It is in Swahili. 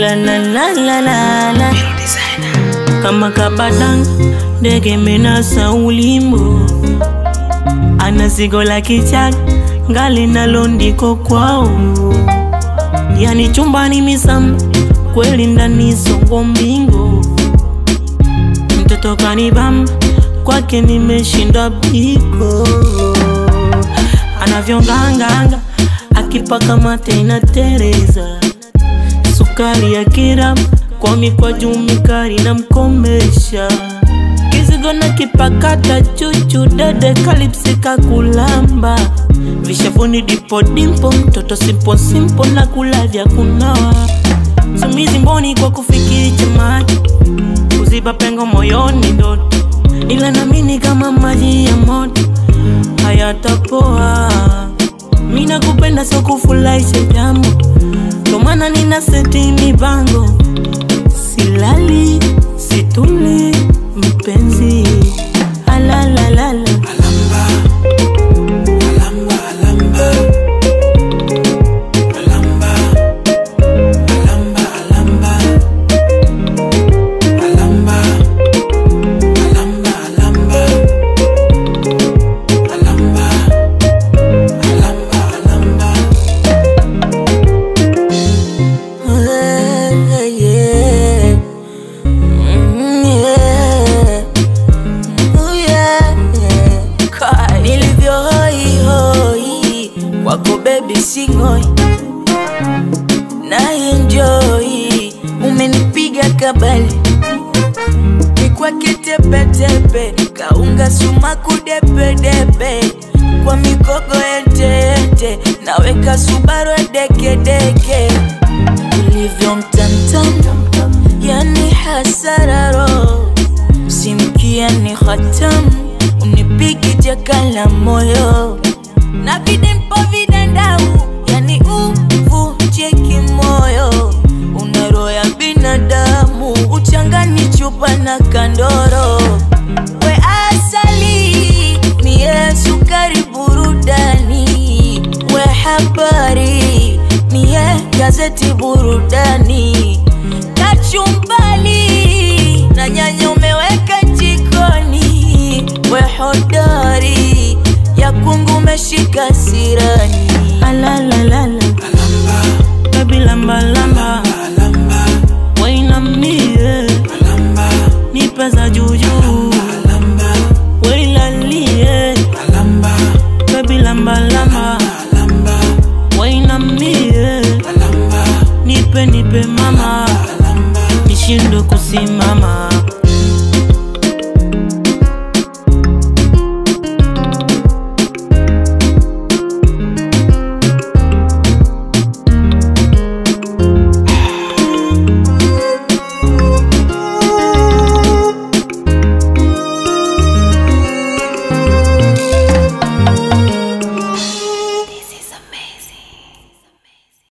la la la la la la kama kabadang ndege menasa ulimbo ana zigo la kichaka ngali nalo ndiko kwao yani chumbani misamba kweli ndani songo mbingo mtoto kanibamba kwake nimeshinda biko anavyonganganga akipaka mate na tereza sukari ya kiramu kwa mikwaju mikari na mkomesha kizigo na kipakata chuchu dede kalipsika kulamba vishavuni dipo dimpo mtoto simpo simpo na kulavya kunawa sumizi mboni kwa kufikiri chamaji kuziba pengo moyoni ndoto ila namini kama maji ya moto hayatapoa mina kupenda so kufurahisha jambo ndomana nina seti mibango silali situli mpenzi alalalala yeah. Mm, yeah. Ooh, yeah, yeah. Kai, nilivyo hoi hoi kwako bebi singoi na enjoy umenipiga kabali mikwake tepetepe kaunga sumaku depedepe kwa mikogo etete naweka subaru dekedeke ulivyo mtamtam yani hasararo simkia ni hatam unipigi jakala moyo na vidempo vidandau yani uvunjeki moyo una roho ya binadamu uchangani chupa na kandoro we asali mie sukari burudani we habari mie gazeti burudani kachumbali na nyanya umeweka jikoni we hodari ya kungu umeshika sirani alalalala baby lamba lamba wainamie nipe za juju wailalie baby lamba lamba wainamie nipe nipe mama nishindwe kusimama